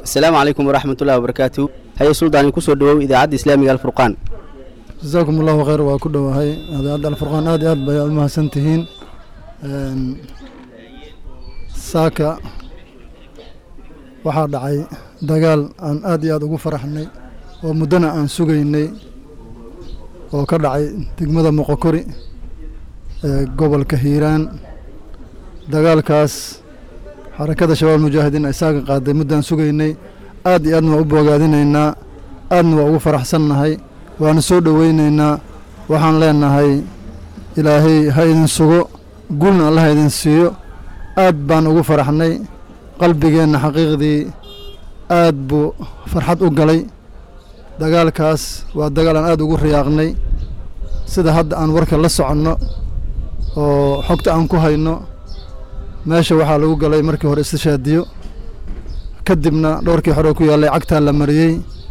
asalaamu calaykum waraxmatullahi wabarakaatu haye suldaan kusoo dhawow idaacadda islaamiga alfurqaan jasaakum allahu khayr waa ku dhowahay idaacadda alfurqaan aad iyo aad bay u mahadsan tihiin saaka waxaa dhacay dagaal aan aad iyo aad ugu faraxnay oo muddona aan sugaynay oo ka dhacay degmada moqokori ee gobolka hiiraan dagaalkaas xarakada shabaab mujaahidiin ay saaga qaaday muddaan sugaynay aad iyo aadna waa u boogaadinaynaa aadna waa ugu faraxsannahay waana soo dhoweynaynaa waxaan leenahay ilaahay ha idin sugo guulna allah ha idin siiyo aad baan ugu faraxnay qalbigeenna xaqiiqdii aad buu farxad u galay dagaalkaas waa dagaal aan aad ugu riyaaqnay sida hadda aan warka la soconno oo xogta aan ku hayno meesha waxaa lagu galay markii hore istishaadiyo kadibna dhowrkii hore ku yaallay cagtaa la mariyey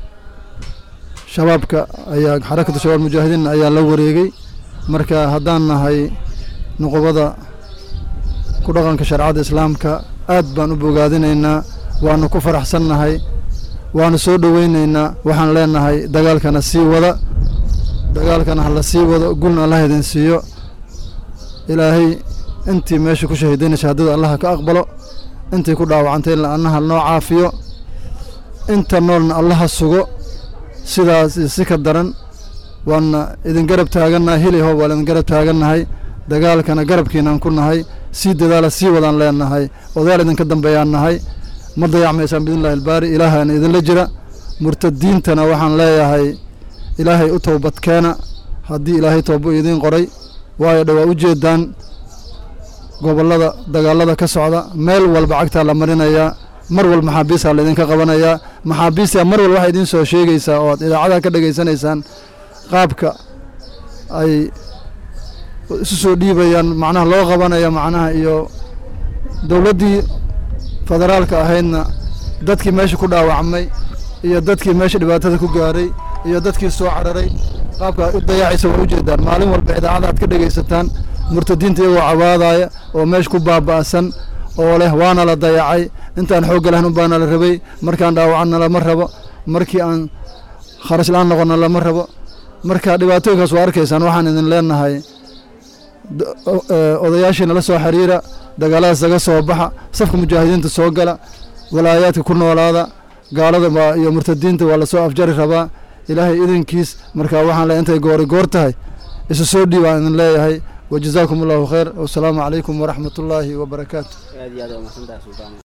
shabaabka ayaa xarakatu shabaab mujaahidiin ayaa la wareegay marka haddaan nahay nuqubada ku dhaqanka shareecada islaamka aad baan u bogaadinaynaa waanu ku faraxsannahay waanu soo dhoweynaynaa waxaan leenahay dagaalkana sii wada dagaalkana ha la sii wado gulna allah idin siiyo ilaahay intii meesha ku shahiidayna shahaadada allaha ka aqbalo intii ku dhaawacantay annaha noo caafiyo inta noolna allaha sugo sidaas si ka daran waana idin garab taagannahay hili hoob waan idin garab taagannahay dagaalkana garabkiinaan ku nahay sii dadaala sii wadaan leenahay odayaal idinka dambeeyaan nahay ma dayacmaysaan biidnillahi albaari ilaahana idinla jira murtadiintana waxaan leeyahay ilaahay u toobadkeena haddii ilaahay toobo idiin qoray waayo dhowaa u jeedaan gobollada dagaalada ka socda meel walba cagtaa la marinayaa mar walba maxaabiistaa laydinka qabanayaa maxaabiistaa mar walba waxay idiin soo sheegaysaa oo aad idaacadaha ka dhegaysanaysaan qaabka ay isu soo dhiibayaan macnaha loo qabanaya macnaha iyo dowladdii federaalka ahaydna dadkii meesha ku dhaawacmay iyo dadkii meesha dhibaatada ku gaaray iyo dadkii soo cararay qaabka u dayaacaysa waa ujeedaan maalin walba idaacada aad ka dhegaysataan murtadiinta iyagoo cabaadaya oo meesha ku baaba'san oo leh waana la dayacay intaan xoogga lahayn unbaana la rabay markaan dhaawacanna lama rabo markii aan kharash la-aan noqonna lama rabo marka dhibaatooyinkaas waa arkaysaan waxaan idin leenahay odayaashiina la soo xiriira dagaaladaas laga soo baxa safka mujaahidiinta soo gala walaayaadka ku noolaada gaalada iyo murtadiinta waa lasoo afjari rabaa ilaahay idinkiis marka waxaan le intay goori goor tahay isu soo dhiibaan idin leeyahay wajazaakum allahu khayr wasalaamu calaykum waraxmat ullaahi wabarakaatu